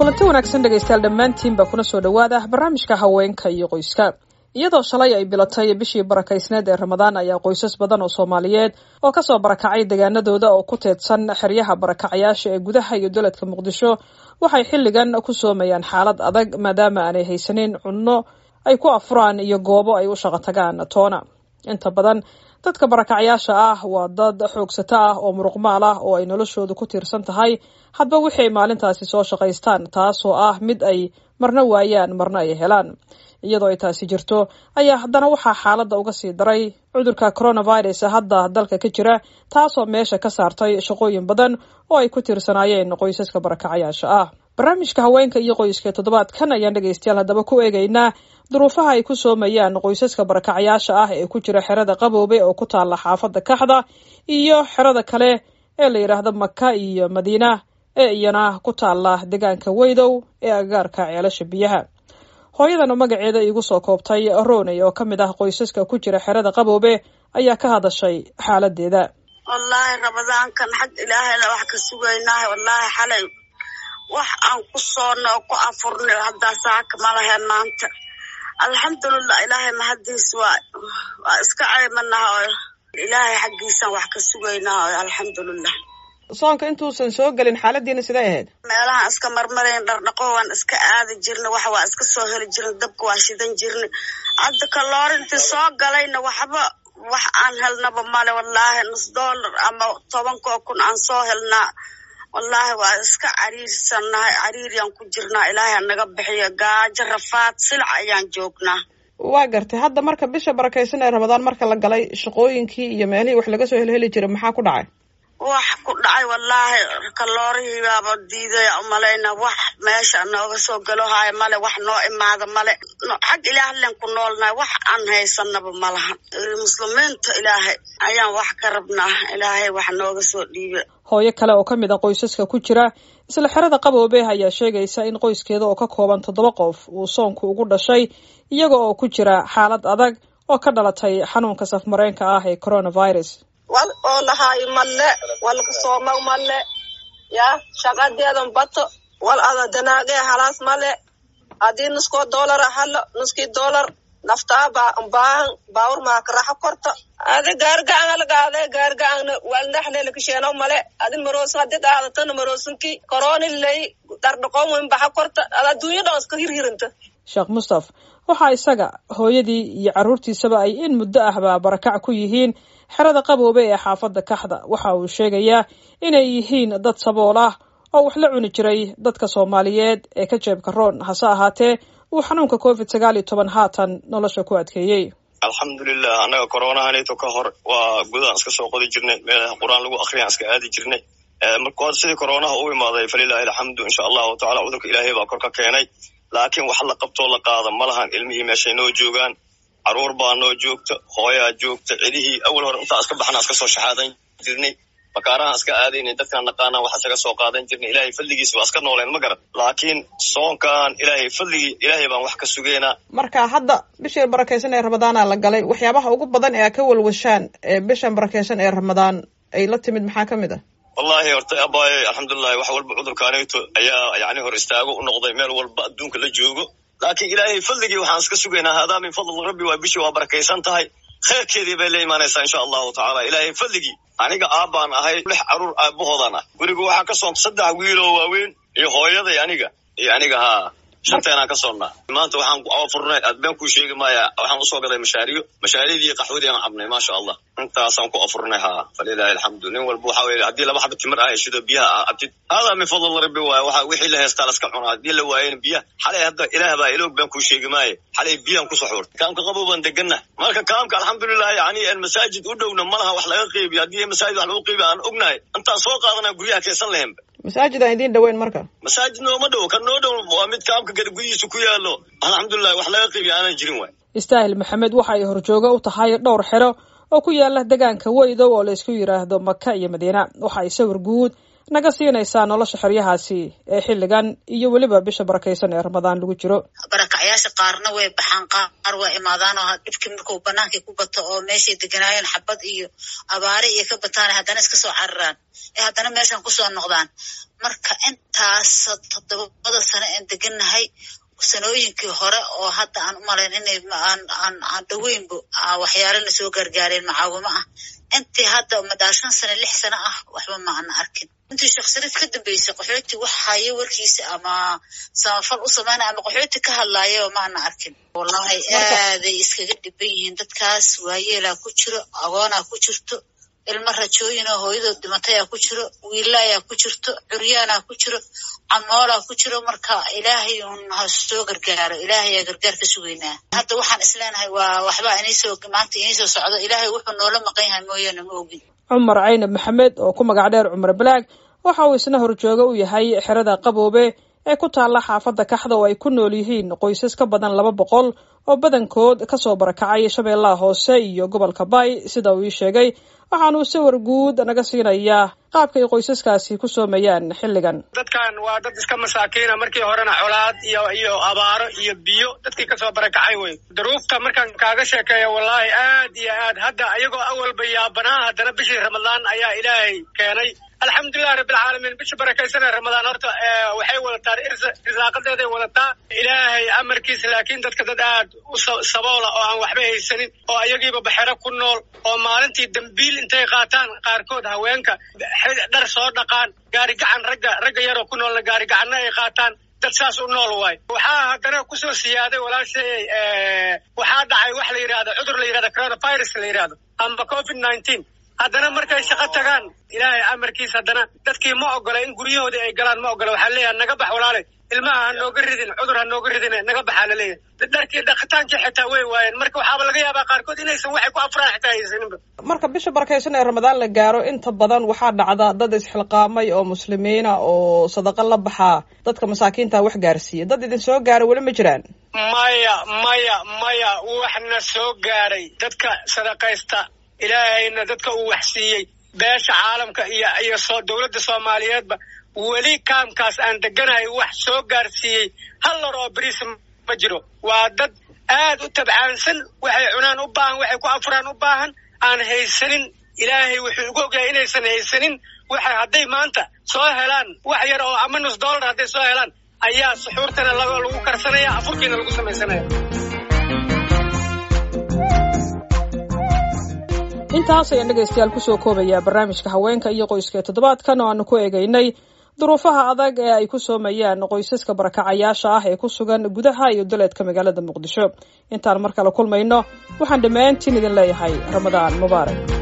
kulanti wanaagsan dhegaystayaal dhammaantiinba kuna soo dhowaada barnaamijka haweenka iyo qoyska iyadoo shalay ay bilatay bishii barakaysneed ee ramadaan ayaa qoysas badan oo soomaaliyeed oo kasoo barakacay deegaanadooda oo ku teedsan xeryaha barakacayaasha ee gudaha iyo daladka muqdisho waxay xilligan ku soomayaan xaalad adag maadaama aanay haysanin cunno ay ku afuraan iyo goobo ay u shaqo tagaan toona inta badan dadka barakacayaasha ah waa dad xoogsato ah oo muruqmaal ah oo ay noloshoodu ku tiirsan tahay hadba wixii ay maalintaasi soo shaqaystaan taasoo ah mid ay marna waayaan marna ay helaan iyadoo ay taasi jirto ayaa haddana waxaa xaaladda uga sii daray cudurka coronavirus hadda dalka ka jira taasoo meesha ka saartay shaqooyin badan oo ay ku tiirsanaayeen qoysaska barakacayaasha ah barnaamijka haweenka iyo qoyska toddobaadkan ayaan dhegaystayaal haddaba ku eegaynaa duruufaha ay ku soomayaan qoysaska barakacayaasha ah ee ku jira xerada qaboobe oo ku taalla xaafadda kaxda iyo xerada kale ee la yidhaahdo maka iyo madiina ee iyana ku taalla deegaanka weydow ee agagaarka ceelasha biyaha hooyadana magaceeda iigu soo koobtay roney oo ka mid ah qoysaska ku jira xerada qaboobe ayaa ka hadashay xaaladeeda wallaahi ramadaankan xag ilaahayna wax ka sugaynaaha wallaahi xalay wax aan ku soonno oo ku afurnay haddaa saaka ma lahayn maanta alxamdulilah ilaahay mahadiis waa waa iska ceymanaha oo ilaahay xaggiisaan wax ka sugaynaa oo alxamdulilah soonka intuusan soo gelin xaaladiina siday ahayd meelahaan iska marmarayn dhardhaqo waan iska aadi jirnay wax waa iska soo heli jirnay dabka waa shidan jirnay hadda kaloorintii soo galayna waxba wax aan helnaba male wallaahi nus dollar ama tobankoo kun aan soo helnaa wallaahi waa iska cariirsannahay cariiriyaan ku jirnaa ilaahay anaga bixiyo gaajo rafaad silac ayaan joognaa waa gartay hadda marka bisha barakaysan ee ramadaan marka la galay shaqooyinkii iyo meelihii wax laga soo helheli jiray maxaa ku dhacay wax ku dhacay wallaahi kaloorihii baaba diidaya umalayna wax meesha nooga soo galo haayo male wax noo imaada male xag ilaahlen ku noolnahay wax aan haysanaba malahan muslimiinta ilaahay ayaan wax ka rabnaa ilaahay wax nooga soo dhiibe hooyo kale oo ka mid a qoysaska ku jira isla xerada qaboobe ayaa sheegaysa in qoyskeeda oo ka kooban toddoba qof uu soonku ugu dhashay iyaga oo ku jira xaalad adag oo ka dhalatay xanuunka safmareenka ah ee coronavirus wal oo lahaayo malle walka sooma malle ya shaqadeedan bato wal ada danaagee halaas male haddii nuskoo doolara halo nuskii doolar naftaa ba baahan baawur maaka raxo korto adi gaargacan algaade gaargacana walnaxlelakasheeno male adi maroosin hadi qaadatana maroosinki koroni lay dhardhaqoomuin baxa korta ad adduunya dhan iska hirhirinta sheekh mustaf waxaa isaga hooyadii iyo carruurtiisaba ay in muddo ahba barakac ku yihiin xerada qaboobe ee xaafadda kaxda waxa uu sheegayaa inay yihiin dad sabool ah oo wax la cuni jiray dadka soomaaliyeed ee ka jeebka roon hase ahaatee uu xanuunka covid sagaal iyo toban haatan nolosha ku adkeeyey alxamdulilah annaga koronahanayto ka hor waa gudaan iska soo qodi jirnay meelaha qur-aan lagu akriyaan iska aadi jirnay marka sidii koronaha u imaaday falilahi alxamdu insha allahu tacala cudurka ilaahay baa kor ka keenay laakiin wax la qabtoo la qaada ma lahan ilmihii meeshay noo joogaan caruur baa noo joogta hooyaa joogta cidihii awal hore intaa iska baxnaa iska soo shaxaadan jirnay bakaarahaan iska aadaynay dadkaan naqaanaan waxa isaga soo qaadan jirnay ilaahay fadligiisa waa iska nooleen ma garan laakiin soonkan ilaahay fadligii ilaahay baan wax ka sugeynaa marka hadda bishii barakaysan ee ramadaana la galay waxyaabaha ugu badan ee a ka walwashaan ee bishan barakaysan ee ramadaan ay la timid maxaa ka mid ah wallahi horta abaaye alxamdulilahi wax walba cudurkaanayto ayaa yani hor istaago u noqday meel walba adduunka la joogo laakiin ilaahay fadligii waxaan iska sugaynaa haadaa min fadl rabbi waa bishii waa barakaysan tahay khayrkeedii bay la imaanaysaa insha allahu tacala ilaahay fadligii aniga aabbaan ahay lix caruur aabahoodaan ah guriga waxaa ka soonta saddex wiiloo waaweyn iyo hooyaday aniga iyo aniga haa shanteenaan ka soonnaa maanta waxaan afurnay adbeen kuu sheegi maaya waxaan usoo gaday mashaariyo mashaariyadii qaxwadii aan cabnay maasha allah intaasaan ku afurnay haa falilahi alxamdu nin walba waxa weye haddii laba xaba timir ah heshido biyaha ah cabtid haadaa min fadl rabbi waay waxa wixii la heestaa laska cunaa haddii la waayena biyaha xalay hadda ilaah baa iloog baan kuu sheegi maaye xalay biyaan ku soxuur kaamka qabow baan deganna marka kaamka alxamdulilah yani masaajid u dhowna malaha wax laga qeybiyo haddii masaajid wax lagu qeybiyo aan ognahay intaan soo qaadanaa guryaha kaysan lahenba masaajid aan idiin dhaweyn marka masaajid nooma dhow kan noo dhow waa mid kaamka gada gudihiisa ku yaalo alxamdulilah wax laga qeybiyo aanan jirin waay istaahil maxamed waxa ay horjooga u tahay dhowr xero oo ku yaala deegaanka weydow oo laysku yidhaahdo maka iyo madiina waxa ay sawir guud naga siinaysaa nolosha xeryahaasi ee xilligan iyo weliba bisha barakaysan ee ramadaan lagu jiro barakacyaasha qaarna way baxaan qaar waa imaadaan oo dhibkii markuu banaankii ku bato oo meeshay deganaayeen xabad iyo abaare iyo ka bataan haddana iska soo cararaan ee haddana meeshan kusoo noqdaan marka intaas toddobada sano aan degannahay sanooyinkii hore oo hadda aan u malayn inay aan dhaweynba waxyaalana soo gaargaareen macaawimo ah intii hadda madaa shan sano lix sano ah waxba ma ana arkin intii sheekh shariif ka dambeysay qaxooti wax hayo warkiisa ama samafal u sameynaya ama qaxooti ka hadlaayaba ma ana arkin wallahi aaday iskaga dhiban yihiin dadkaas waayeelaa ku jiro agoonaa ku jirto ilmo rajooyin oo hooyadood dhimatayaa ku jiro wiilaayaa ku jirto curyaanaa ku jiro camoolaa ku jiro marka ilaahay un ha soo gargaaro ilaahayaa gargaar ka sugaynaa hadda waxaan isleenahay waa waxbaa iniisoo maanta iniisoo socdo ilaahay wuxuu noola maqan yahay mooyaane ma ogin cumar caynab maxamed oo ku magac dheer cumar balaag waxa uu isna horjooga u yahay xerada qaboobe ee ku taalla xaafadda kaxda oo ay ku nool yihiin qoysas ka badan laba boqol oo badankood kasoo barakacay shabeellaha hoose iyo gobolka bay sida uu ii sheegay waxaanuu sawir guud naga siinayaa qaabka ay qoysaskaasi ku soomayaan xilligan dadkan waa dad iska masaakiina markii horena colaad iyo iyo abaaro iyo biyo dadkii kasoo barakacay wey duruufta markaan kaaga sheekeeya wallaahi aad iyo aad hadda iyagoo awalba yaabanaa haddana bishii ramadaan ayaa ilaahay keenay alxamdulilahi rabbilcaalamiin bisha barakaysanee ramadaan horta waxay wadataa risaaqadeeday wadataa ilaahay amarkiisa laakiin dadka dad aad u saboola oo aan waxba haysanin oo ayagiiba baxero ku nool oo maalintii dambiil intay qaataan qaarkood haweenka dhar soo dhaqaan gaari gacan ragga ragga yaroo ku noolna gaari gacanna ay qaataan dad saas u nool waayo waxaa haddana kusoo siyaaday walaashay waxaa dhacay wax la yidhahdo cudur la yidhahdo coronavirus la yidhahdo ama covid nineteen haddana markay shaqo tagaan ilaahay amarkiis haddana dadkii ma ogola in guryahoodii ay galaan ma ogola waxaa leeyahay naga bax walaale ilmaha ha nooga ridin cudur ha nooga ridin naga baxaa la leeyahay dharkii dhaqitaankii xitaa way waayeen marka waxaaba laga yaabaa qaarkood inaysan waxay ku afraan xitaa haysaninba marka bisha barakaysan ee ramadaan la gaaro inta badan waxaa dhacda dad isxilqaamay oo muslimiina oo sadaqa la baxaa dadka masaakiinta wax gaarsiiya dad idin soo gaara weli ma jiraan maya maya maya waxna soo gaaray dadka sadaqaysta ilaahayna dadka uu waxsiiyey beesha caalamka iyo iyo soo dowladda soomaaliyeedba weli kaamkaas aan deganahay wax soo gaarsiiyey hal lor oo beriis ma jiro waa dad aad u tabcaansan waxay cunaan u baahan waxay ku afuraan u baahan aan haysanin ilaahay wuxuu ugu ogyahay inaysan haysanin waxay hadday maanta soo helaan wax yar oo ama nus dollar hadday soo helaan ayaa suxuurtana lagu karsanaya afurkiina lagu samaysanaya intaas ayaan dhegaystayaal kusoo koobayaa barnaamijka haweenka iyo qoyska ee toddobaadkan oo aanu ku eegaynay duruufaha adag ee ay ku soomayaan qoysaska barakacayaasha ah ee ku sugan gudaha iyo daleedka magaalada muqdisho intaan mar kale kulmayno waxaan dhammaantiin idin leeyahay ramadaan mubaarak